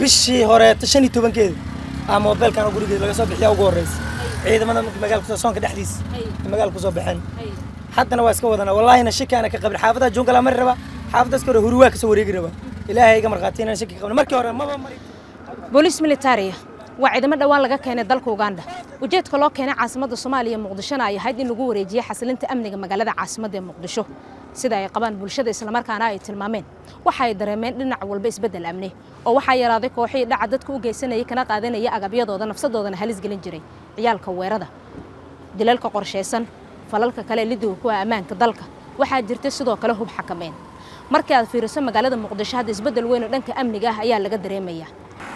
bishii horeeta shan iyo tobankeeda aa moobeelkan gurigeeda laga soo bixiya ugu horreysa ciidamada markii magaalka soonka dhexdiisa magaalka kusoo baxeen haddana waa iska wadana wallaahina shaki ana ka qabin xaafadaha jungalaa mari raba xaafadaas ka hore huruwaa kasoo wareegi raba ilaahay iga markhaati inaan shaki qabin markii hore maba mari booliis militariya waa ciidamo dhowaan laga keenay dalka uganda ujeedka loo keenay caasimadda soomaaliya muqdishona ay ahayd in lagu wareejiye xasilinta amniga magaalada caasimadda ee muqdisho sida ay qabaan bulshada islamarkaana ay tilmaameen waxa ay dareemeen dhinac walba isbeddel amni oo waxaa yaraaday kooxihii dhaca dadka u geysanayay kana qaadanaya agabyadooda nafsadoodana halis gelin jiray ciyaalka weerada dilalka qorshaysan falalka kale lidiga kuwa ammaanka dalka waxaa jirta sidoo kale hub xakameyn markii aad fiiriso magaalada muqdisho hadda isbeddel weyn oo dhanka amniga ah ayaa laga dareemaya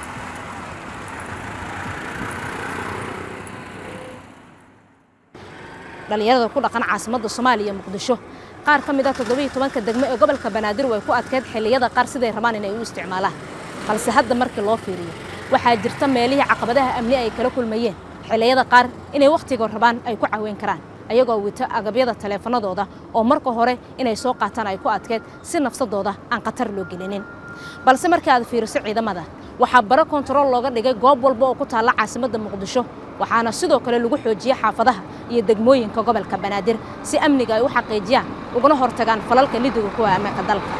dhalinyarada ku dhaqan caasimadda soomaaliya muqdisho qaar ka mid a toddobiiyo tobanka degmo ee gobolka banaadir way ku adkeyd xilliyada qaar siday rabaan inay u isticmaalaan balse hadda markii loo fiiriyo waxaa jirta meelihii caqabadaha amni ay kala kulmayeen xilliyada qaar inay wakhtiga rabaan ay ku caweyn karaan ayagoo wito agabyada taleefanadooda oo marka hore inay soo qaataan ay ku adkeyd si nafsadooda aan khatar loo gelinin balse markii aad fiiriso ciidamada waxaa baro kontarool looga dhigay goob walba oo ku taalla caasimadda muqdisho waxaana sidoo kale lagu xoojiyey xaafadaha iyo degmooyinka gobolka banaadir si amniga ay u xaqiijiyaan uguna hortagaan falalka lidiga kuwa ammaanka dalka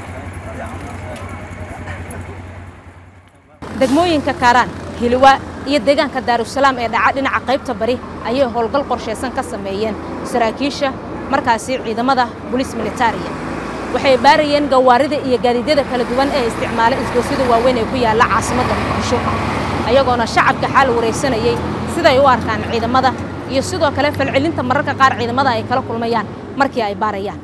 degmooyinka kaaraan hiliwaa iyo deegaanka daarusalaam ee dhaca dhinaca qaybta bari ayay howlgal qorshaysan ka sameeyeen saraakiisha markaasi ciidamada bolis militariya waxay baarayeen gawaarida iyo gaadiidyada kala duwan ee isticmaala isgoosyada waaweyn ee ku yaalla caasimadda muqdisho ayagoona shacabka xaal waraysanayey siday u arkaan ciidamada iyo sidoo kale falcelinta mararka qaar ciidamada ay kala kulmayaan markii ay baarayaan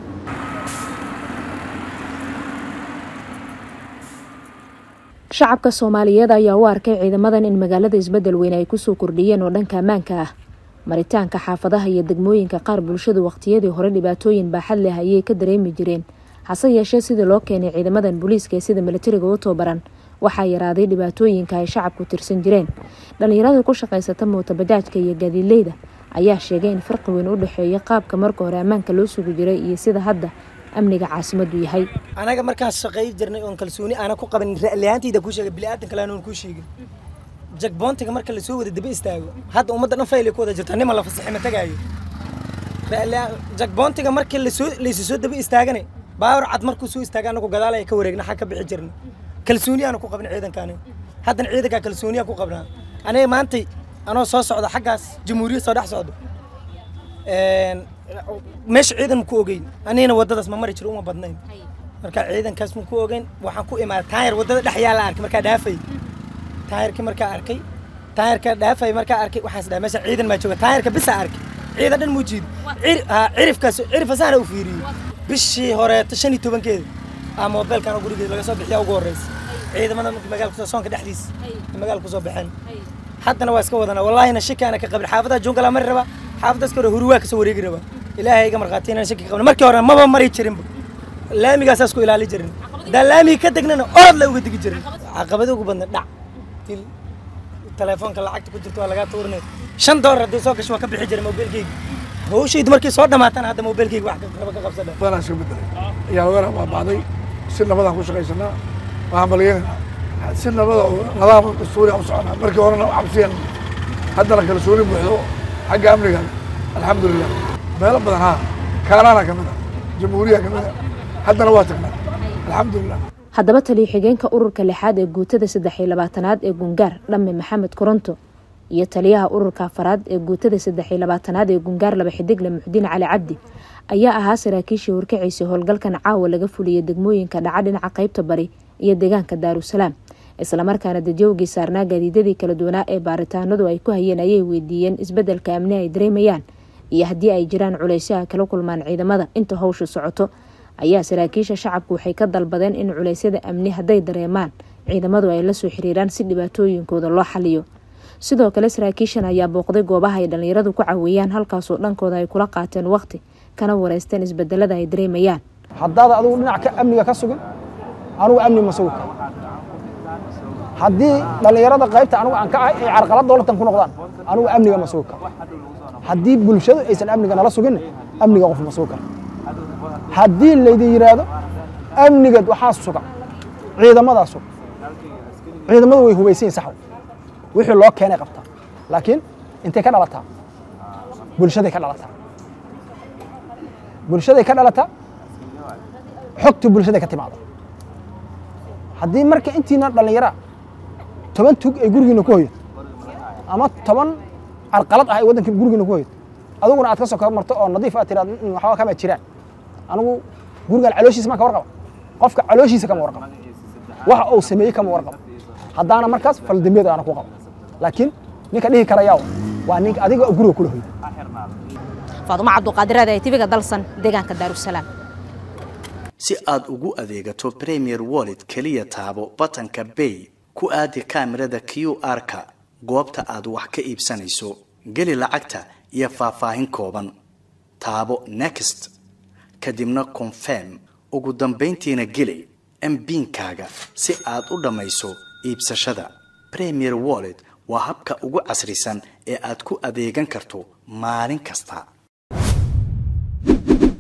shacabka soomaaliyeed ayaa u arkay ciidamadan in magaalada isbeddel weyn ay kusoo kordhiyeen oo dhanka ammaanka ah maritaanka xaafadaha iyo degmooyinka qaar bulshadu wakhtiyadii hore dhibaatooyin baaxad leh ayay ka dareemi jireen hase yeeshee sidii loo keenay ciidamadan booliiska ee sida militariga u tababaran waxaa yaraaday dhibaatooyinka ay shacabku tirsan jireen dhallinyarada ku shaqaysata mootabajaajka iyo gaadiidleyda ayaa sheegay in farqi weyn u dhexeeya qaabka marka hore ammaanka loo sugi jiray iyo sida hadda amniga caasimaddu yahay anaga markaan shaqay jirnay oon kalsooni aana ku qaban ra'liyaantayda kuu sheegay bini'aadan kale aanan kuu sheegin jagboontiga marka lasoo wada daba istaago hadda ummadda dhan faylay ku wada jirtaa nima la fasaxi ma tagaayo jagboontiga markii lasoo laysu soo daba istaagane baawar cad markuu soo istaaga anagu gadaal ay ka wareegna xag ka bixi jirna kalsooni aanu ku qabin ciidankaani haddana ciidankaa kalsooniyaa ku qabnaa aniga maantay anoo soo socda xaggaas jamhuuriyad soo dhex socdo meesha ciidan ma ku ogeyn anigana waddadaas ma mari jiro uma badnayn marka ciidankaas ma ku ogeyn waxaan ku imaaday taayar waddada dhex yaala arkay markaa dhaafay taayarkii markaa arkay taayarka dhaafay markaa arkay waxaas dhahay meesha ciidan maa jooga taayarka bisa arkay ciidan dhan muu jiido cirifkaas cirifasahana u fiiriyey bishii horeeta shan iyo tobankeeda aa moobeelkan gurigeeda laga soo bixiya ugu horreysa ciidamada markii magaalka soonka dhexdiisa magaalka kusoo baxeen haddana waa iska wadana wallaahina shaki ana ka qabin xaafadaha jungalaa mari raba xaafadaas ka hore huruwaa kasoo wareegi raba ilaahay iga markhaati inaan shaki qabin markii hore maba mari jirinba laamigaasaas ku ilaali jirin haddaan laamigi ka degnana orod la uga degi jirin caqabada ugu badna dhac til telefoonka lacagta ku jirta waa lagaa tuurinay shan doolar haddii soo gasho waa ka bixi jiray mobilkeyga hawshaydu markii soo dhamaatana hadda mobilkeyga wax raba ka qabsadha badanaa iska bedelay ayaa lagana baaba'day si nabadaan ku shaqaysanaa waxaan balyanayna si nabada oo nadaama dastuuriya u soconaa markii horena cabsiyan haddana kalsooni buuxdo xagga amniga alxamdulilah meelo badan haa kaanaana ka mid a jamhuuriya ka mid a haddana waa tagnaa alxamdulilah haddaba taliyo xigeenka ururka lixaad ee guutada saddex iyo labaatanaad ee gungaar dhamme maxamed koronto iyo taliyaha ururka afaraad ee guutada saddex iyo labaatanaad ee gungaar laba xidigle muxdiin cali cabdi ayaa ahaa saraakiishii horkaciisay howlgalkan caawa laga fuliyay degmooyinka dhaca dhinaca qaybta bari iyo deegaanka daarusalaam islamarkaana dadyoogii saarnaa gaadiidadii kala duwanaa ee baaritaanadu ay ku hayeen ayay weydiiyeen isbeddelka amni ay dareemayaan iyo haddii ay jiraan culaysyo ay kala kulmaan ciidamada inta howsha socoto ayaa saraakiisha shacabku waxay ka dalbadeen in culeysyada amni hadday dareemaan ciidamadu ay la soo xiriiraan si dhibaatooyinkooda loo xaliyo sidoo kale saraakiishan ayaa booqday goobaha ay dhallinyaradu ku caweeyaan halkaasoo dhankooda ay kula qaateen waqti kana wareysteen isbedelada ay dareemayaan haddaad adigu dhinac ka amniga ka sugin anugu amni ma sugi karo haddii dhallinyarada qaybta anugu aan ka ahay ay carqalad dowlatan ku noqdaan anugu amniga ma sugi karo haddii bulshadu aysan amniga nala suginna amniga qof ma sugi karo haddii laydin yidhaahdo amnigeed waxaa suga ciidamadaa suga ciidamadu way hubaysan yihin saxw wixii loo keenay qabtaa laakiin intay ka dhalataa bulshaday ka dhalataa bulshaday ka dhalataa xogta bulshaday ka timaada haddii marka intiina dhallinyaraa toban tug ay gurigiina ku hoyato ama toban carqalad ah ay waddanka gurigiina ku hoyato adiguna aad ka soo kaba marto oo nadiif aad tiraad waxba kama jiraan anigu gurigan calooshiisa maa ka warqaba qofka calooshiisa kama warqaba waxa uu sameeyey kama warqaba haddaana markaas faldambeed aana ku qabo laakiin ninka dhihi karayaa waa ninka adiga guriga kula hoyda faadumo cabduqaadiraada ee tiviga dalsan deegaanka daarusalaam si aad ugu adeegato premier wallet keliya taabo batanka bay ku aadi kaamirada q r-ka goobta aad wax ka iibsanayso geli lacagta iyo faahfaahin kooban taabo next kadibna confirm ugu dambayntiina geli mbiinkaaga si aad u dhammayso iibsashada premier wallet waa habka ugu casrisan ee aad ku adeegan karto maalin kasta